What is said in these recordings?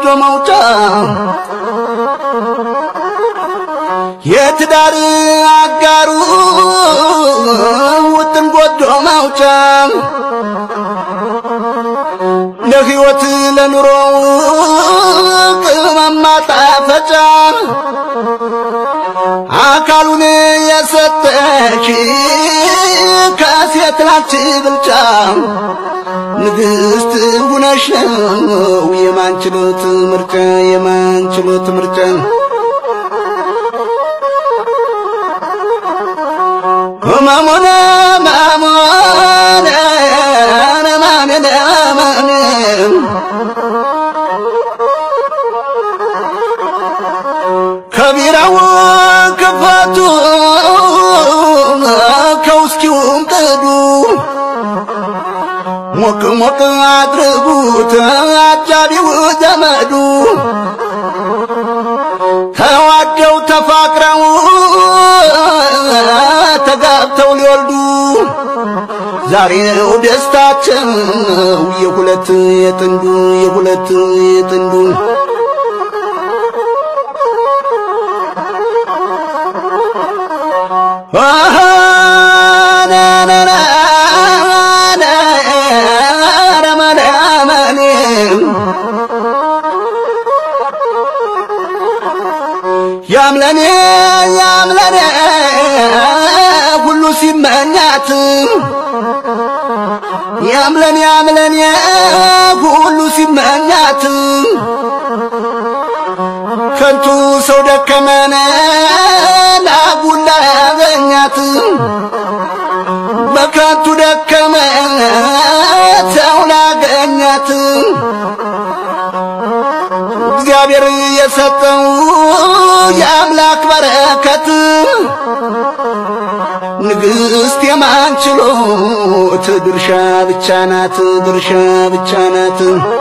ጎጆ መውጫ የትዳር አጋሩ ውጥን ጎጆ መውጫ ለሕይወት ለኑሮ ቅመም ማጣፈጫ አካሉን የሰጠች ከሴት ላንቺ ብልጫ ንግሥት ሁነሽ ነው የማንችሎት ምርጫ የማንችሎት ምርጫ ህመሙን ህመሙን ህመምን ህመምን ከቢራው ክፋቱ ከውስኪውም ጥዱ ሞቅ ሞቅ አድርጉት አጃቢው ዘመዱ ተዋደው ተፋቅረው ተጋብተው ሊወልዱ ዛሬ ነው ደስታቸው የሁለት የጥንዱ የሁለት የጥንዱ አሃ ና ና ና ና ረመነ አመኔ ያምለኔ ያምለኔ ሁሉ ሲመኛት ያምለኔ ያምለኔ ሁሉ ሲመኛት ከንቱ ሰው ደከመነ ላጉላ ያገኛት በከንቱ ደከመ ሰው ላገኛት እግዚአብሔር የሰጠው የአምላክ በረከት ንግሥት የማንችሎት ድርሻ ብቻ ናት ድርሻ ብቻ ናት።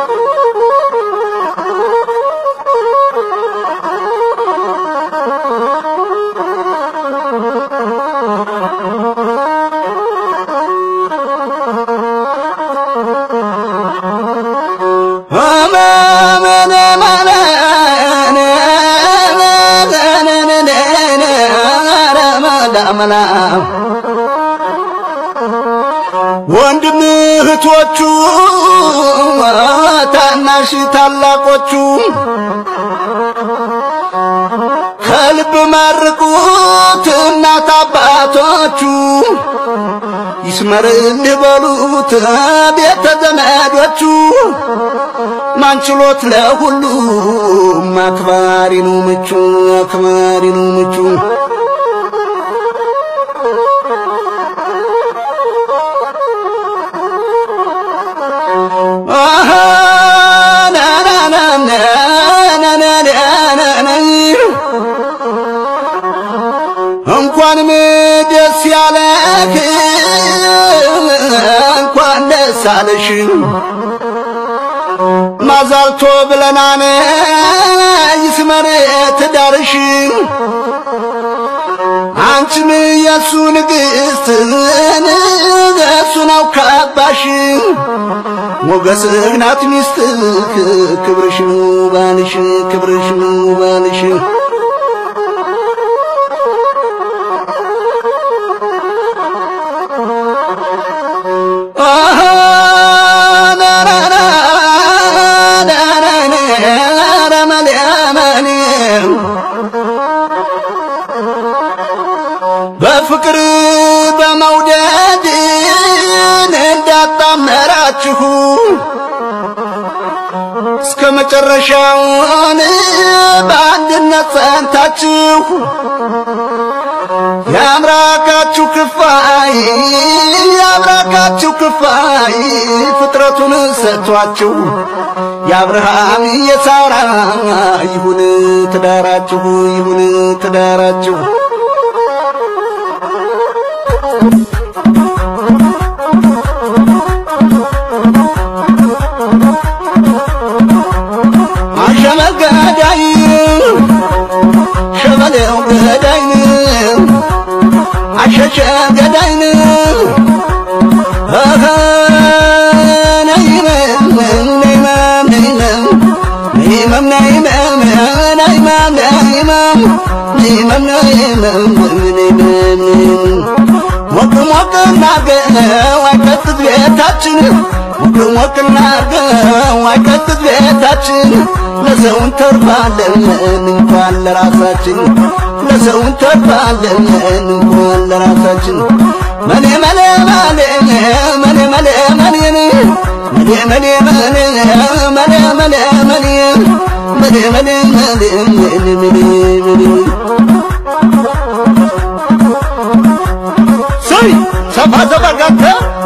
ወንድም እህቶቹ ታናሽ ታላቆቹ ከልብ መርቁት እናት አባቶቹ ይስመርልህ በሉት ቤተ ዘመዶቹ ማንችሎት ለሁሉም አክባሪ ነው ምቹ አክባሪ ነው ምቹ እንኳንም ደስ ያለህ እንኳን ደስ አለሽ ማዛልቶ ብለናነ ይስመር ትዳርሽ አንቺም የሱ ንግሥት እሱ ነው ካባሽ ሞገስህ ናት ሚስትህ ክብርሽ ነው ባልሽ ክብርሽ ነው ባልሽ በፍቅር በመውደድ እንዳጣመራችሁ እስከ መጨረሻውን በአንድነት ጸንታችሁ የአምላካችሁ ክፋይ የአምላካችሁ ክፋይ ፍጥረቱን ሰጥቷችሁ የአብርሃም የሳራ ይሁን ትዳራችሁ ይሁን ትዳራችሁ አሸመል ገዳይ ሸበሌው ገዳይ አሸሸ ገዳይ ነይመም ነይመም ነይመም ሞቅ ሞቅ እናርገው አይቀጥት ቤታችን ሞቅ ሞቅ እናርገው አይቀጥት ቤታችን ለሰው እንተርፋለን እንኳን ለራሳችን ለሰው እንተርፋለን እንኳን ለራሳችን መኔ መኔ መኔ መኔ መኔ መኔ መኔ መኔ መኔ መኔ መኔ መኔ መኔ መኔ መኔ መኔ መኔ ስይ ሰፋ ሰፋ ጋተ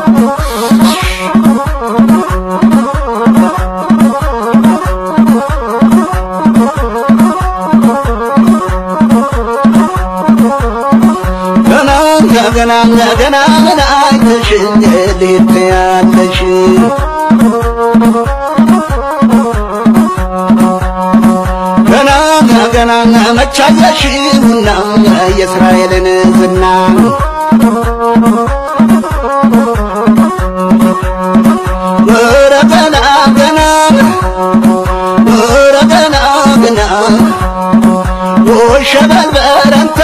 ገና ገና ገና ገና አይተሽ እንዴት ያለሽ ገና ገና መቻየሽና የእስራኤልን ዝና ኧረ ገና ገና ኧረ ገና ገና ወሸበል በረንታ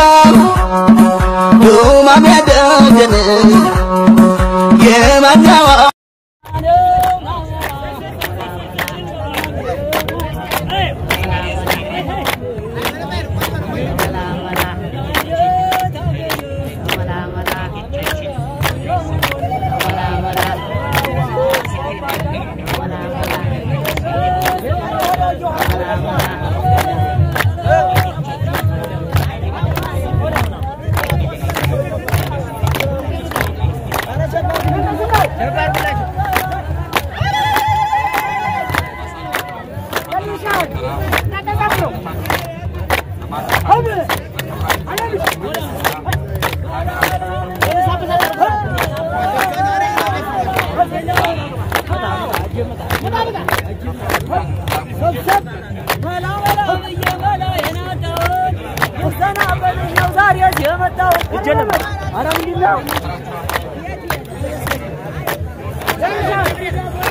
ዱማሜ ደጀን የማኛዋ የመጣው